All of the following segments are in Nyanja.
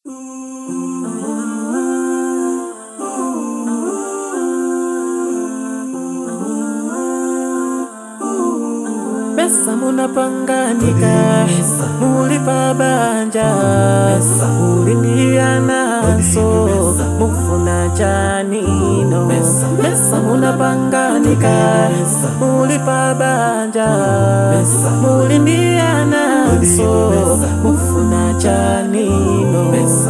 Pesa munapanganika, mulipa banja, mulindia naso, mufuna chanino. Pesa munapanganika, mulipa banja, mulindia naso, mufuna chanino.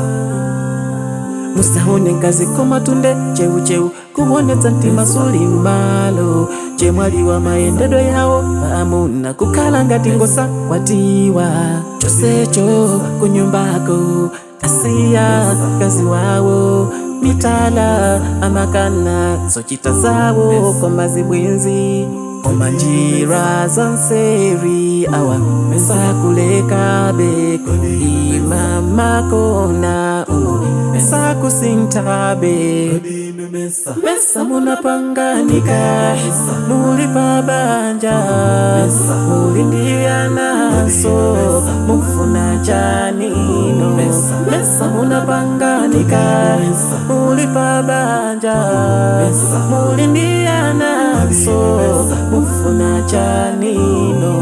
musahone ngazi komatunde cheucheu kuwonetsa mtima suli m'malo chemwaliwa mayendedwe yawo pamuna kukhala ngati ngosa kwatiwa chonsecho kunyumbako asiya mkazi wawo mitala amakana zochita zawo koma zibwenzi koma njira za nseri awa sakulekabe kuima makona umu sakusintabe mesa munapanganika mulipa banja mulindia naso mufuna chanino mesa munapanganika mulipa banja mulindia naso mufuna chanino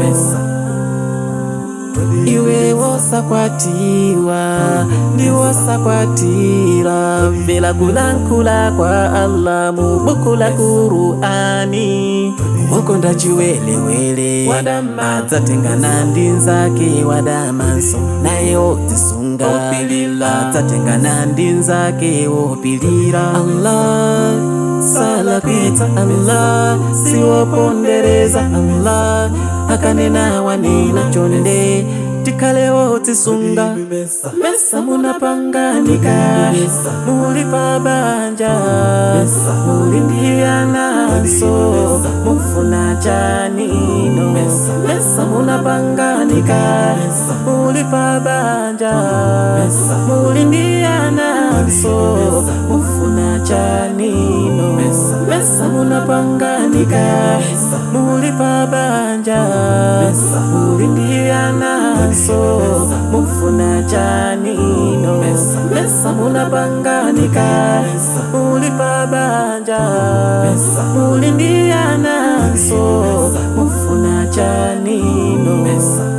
iwe wosakwatiwa ndi wosakwatira mvera kulankhula kwa allah mu buku la kurani wokonda chiwelewele adzatengana ndi nzake wadamanso naye wodzisunga adzatengana ndi nzake wopilira allah salakwitsa allah siwopondereza allah akanena wanena chonde tikhale wodzisunga mesa munapanganika mulipa banja mulindia naso mufuna chanino mesa munapanganika mulipa banja mulindia naso mufuna chanino mesa munapanganika mulipa banja mulindia naso mufuna chanino mesa munapanganika mulipa banja mulindia naso mufuna chanino